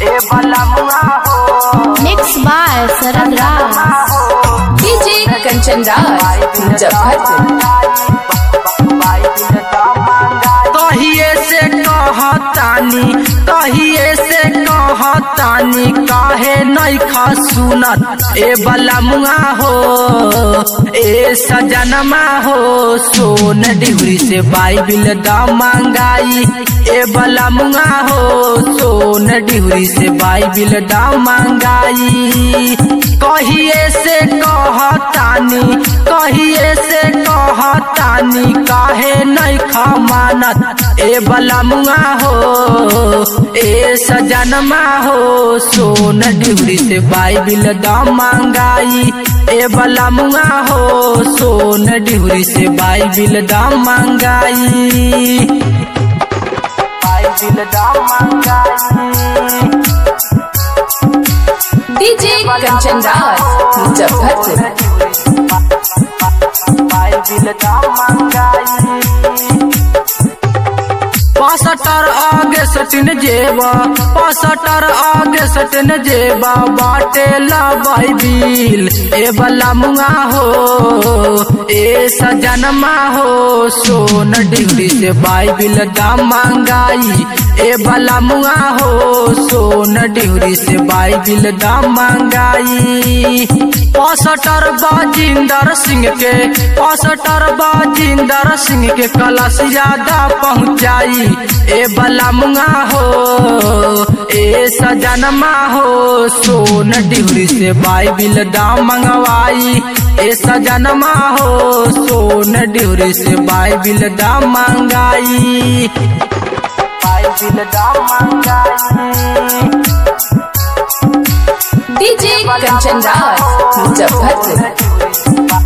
ए बलमुआ हो mix by Sarad Raj DJ Kanchan Raj Muzaffarpur कहिए से कहतानी कहिए से कहतानी काहे नहीं खा सुनत ए बलमुआ हो ए सजनमा हो सोन डिहरी से बाइबिल दा मांगाई ए बलमुआ हो सोन डिहरी से बाइबिल दा मांगाई कहिए से कहतानी कहिए से कहतानी काहे नहीं खा मानत ए बलमुआ हो ए सजनमा हो सोन डिहरी से बाइबिल दा मांगाई ए बलमुआ हो सोन डिहरी से बाइबिल दा मांगाई बाइबिल दा मांगाई डीजे कंचन राज मुजफ्फरपुर पासटर आगे सटिन जेबा पासटर आगे सटिन जेबा बाटे ला बाइबिल ए बला मुंगा हो ए सजनमा हो सोन डिग्री से बाइबिल दा मांगाई ए बला मुंगा हो सोन डिग्री से बाइबिल दा मांगाई पासटर बाजिंदर सिंह के पासटर बाजिंदर सिंह के कलश ज्यादा पहुंचाई ए बलमुआ हो ए सजनमा हो सोन डिहरी से बाइबिल दा मंगवाई ए सजनमा हो सोन डिहरी से बाइबिल दा मंगाई बाइबिल दा मंगाई डीजे कंचन राज मुजफ्फरपुर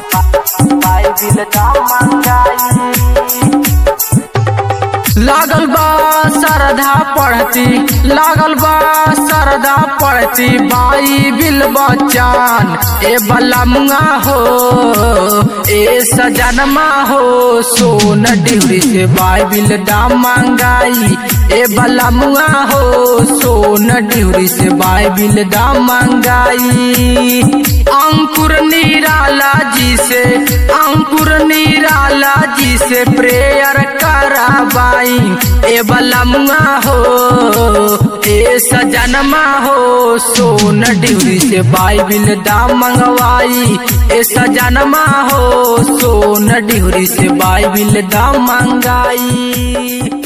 लागल बा सरधा पढ़ती लागल बा सरधा पढ़ती बाई बिल बचान ए बलमुआ हो ए सजनमा हो सोन डिहरी से बाइबिल दा मांगाई ए बलमुआ हो सोन डिहरी से बाइबिल दा मांगाई अंकुर निराला जी से अंकुर निराला जी से प्रेयर कराबाई ए बलमुआ हो ए सजनमा हो सोन डिहरी से बाइबिल दा मंगवाई ए सजनमा हो सोन डिहरी से बाइबिल दा मंगाई